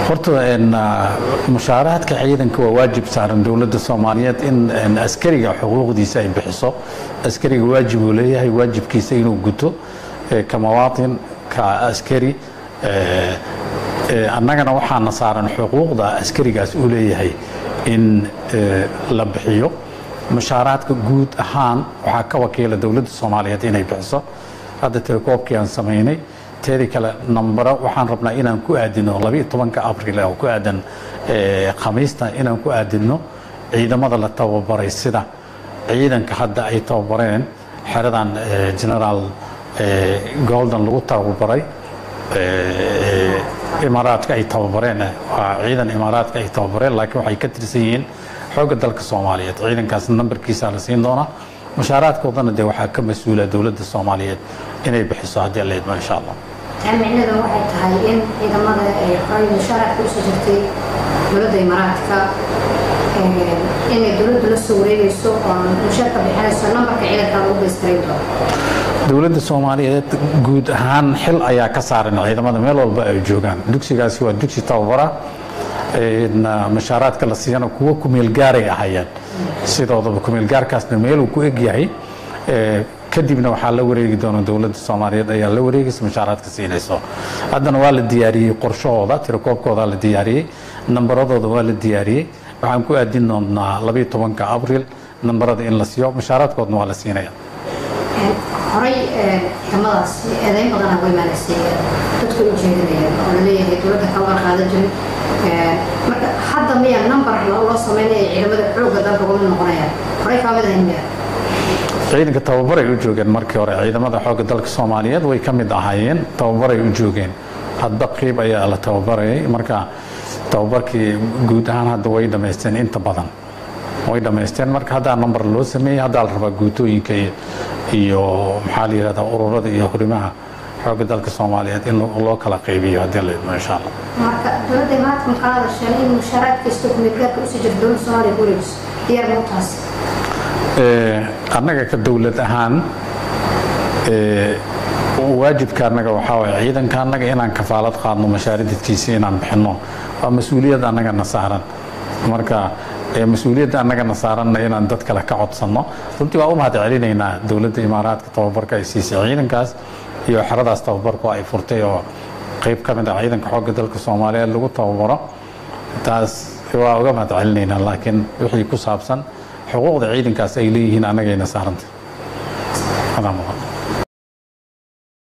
horta mushaaraadka ciidanka waa waajib saaran dowladda soomaaliyeed in askariga xuquuqdiisa ay bixiso askariga waajib uu leeyahay waajibkiisa inuu guto ka mawaatin ka askari annagana waxaana saaran xuquuqda askarigaas uu leeyahay in la bixiyo mushaaraadka guud ahaan waxaa ka wakiila dowladda soomaaliyeed inay bixiso hadda telekoobkii aan samaynay teedii kale nambaro waxaan rabnaa inaan ku aadino labiiyo tobanka abril oo ku aadan khamiista inaan ku aadino ciidamada la tababaray sida ciidanka hadda ay tababareen xeradan generaal golden lagu tababaray imaaraadka ay tababareen waa ciidan imaaraadka ay tababareen laakiin waxay ka tirsan yihiin xoogga dalka soomaaliyeed ciidankaas nambarkiisa la siin doonaa mushaaraadkoodana dee waxaa ka mas-uula dowladda soomaaliyeed inay bixiso haddii la idmo insha allah taa micnaheedu waxay tahay in ciidamada ay xoray mushaaraadka usoo jirtay dowladda imaaraadka inay dowladdu la soo wareegayso oo mushaarka bixinayso nambarka ciidanka lagu baystiray doono dowladda soomaaliyeed guud ahaan xil ayaa ka saaran ciidamada meel walba ay joogaan dugsigaasi waa dugsi tababara mashaaraadka la siiyana kuwo kumeelgaaray ahayeen sidoodaba kumeelgaarkaasna meeluu ku egyahay kadibna waxaa la wareegi doona dowladda soomaaliyeed ayaa la wareegaysa mashaaraadka siinayso haddana waa la diyaariyey qorshahooda tirakoobkooda la diyaariyey nambaradooda waa la diyaariyey waxaan ku aadin doonaa labiiyo tobanka abril nambarada in la siiyo mashaaraadkoodna waa la siinaya horay ciidamadaas eedayn badana way maalaysay dadku u jeedinayeen oo laleeyahay dowladda kama qaadan jirin marka hadda miya number loo sameynaya ciidamada xoogga dalka uga mid noqonayaan horay kaa mid ahayn miya ciidanka tababaray u joogeen markii hore ciidamada xoogga dalka soomaaliyeed way ka mid ahaayeen tababaray u joogeen hadba qiib ayaa la tababarayay marka tababarkii guud ahaan hadda way dhammaysteen inta badan way dhammaysteen marka haddaa number loo sameeyey haddaa la rabaa guutooyinka iyo maxaa la yidhahdaa ururada iyo hurimaha xoogga dalka soomaaliyeed in loo kala qaybiyo haddii la idmo insha allah marka dowladda imaaraadka ma kala hadasheen in mushaaraad kasta kumeelgaarka usii jirta dowladda soomaaliya ku wareegiso diyaar ma u taasi annaga ka dowlad ahaan waajibka annaga waxaa waye ciidanka annaga inaan kafaalad qaadno mashaaridadkiisa inaan bixinno waa mas-uuliyad annagana saaran marka mas-uuliyadda annagana saaranna inaan dad kale ka codsanno runtii waa u mahad celinaynaa dowladda imaaraadka tababarka ay siisay ciidankaas iyo xeradaas tababarku ay furtay oo qayb ka mid ah ciidanka xoogga dalka soomaaliyeed lagu tababaro taas waa uga mahad celinaynaa laakiin wixii ku saabsan xuquuqda ciidankaas ay leeyihiin annagayna saarantay